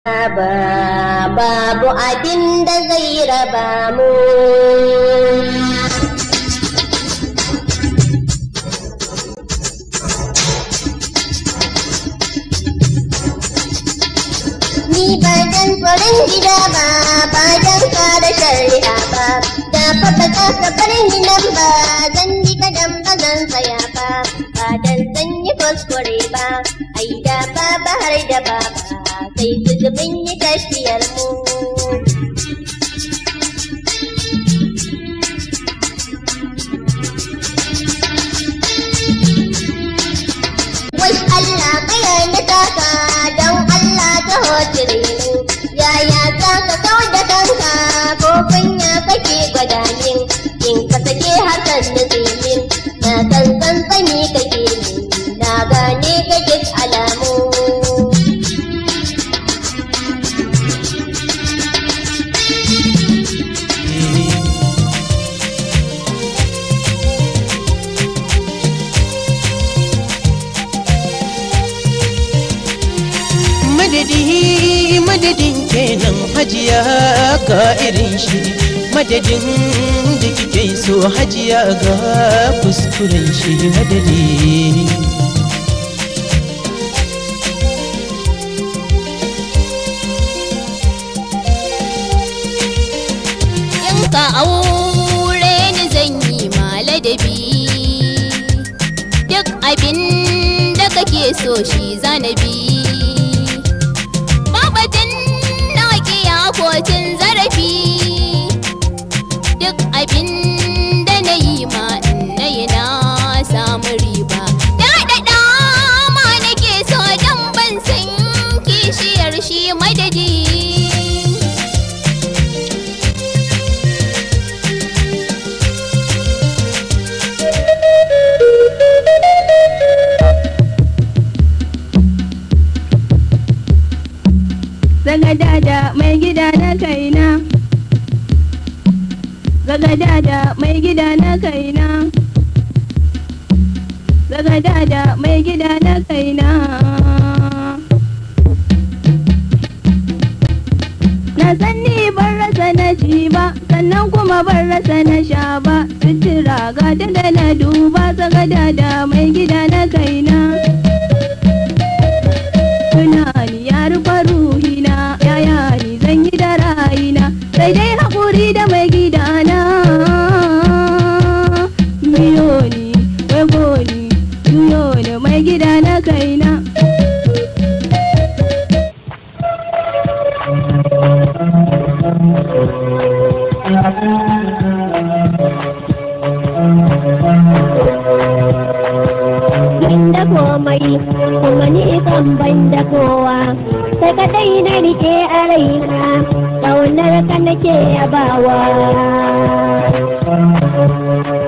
ba babu abin da zai raba mu Ni ba dan tsoron gida ba, ba dan kare shari'a ba, da fata kasa farin gidan ba, zan yi kadan ba zan tsaya ba, ba dan zan yi kuskure ba, ai da ba ba har da ba ba, sai su zubin yi tafiyar mu. Wai Allah kaya na taka don Allah ta hotire mu. Yaya za ka kawar da kanka ko kunya kake gwada min in ka sake hakan da min na san tsantsani kake min na gane ka duk alamu. madadi madadin kenan hajiya ga irin shi madadin da kike so hajiya ga kuskuren shi madadi in ka aure ni zan yi ma ladabi duk abin da kake so shi zanabi babatin na kiya kocin zarafi duk abin da na yi ma in na yi na samu riba daɗaɗa ma nake so don ban san kishiyar shi madadi Zagadada mai gida na kaina Zagadada mai gida na kaina Zagadada mai gida na kaina Na san ni ban rasa na ci ba sannan kuma ban rasa na sha ba sutura ga ta da na duba zagadada mai gida na kaina tunani ya rufe ruhina yaya ni zan yi da rayina sai dai haƙuri da mai gidana biyo ni wego ni juyo ni mai gida na kaina Ban da komai kuma ni kan ban da kowa sai kadai na rike a raina ƙaunar ka nake yabawa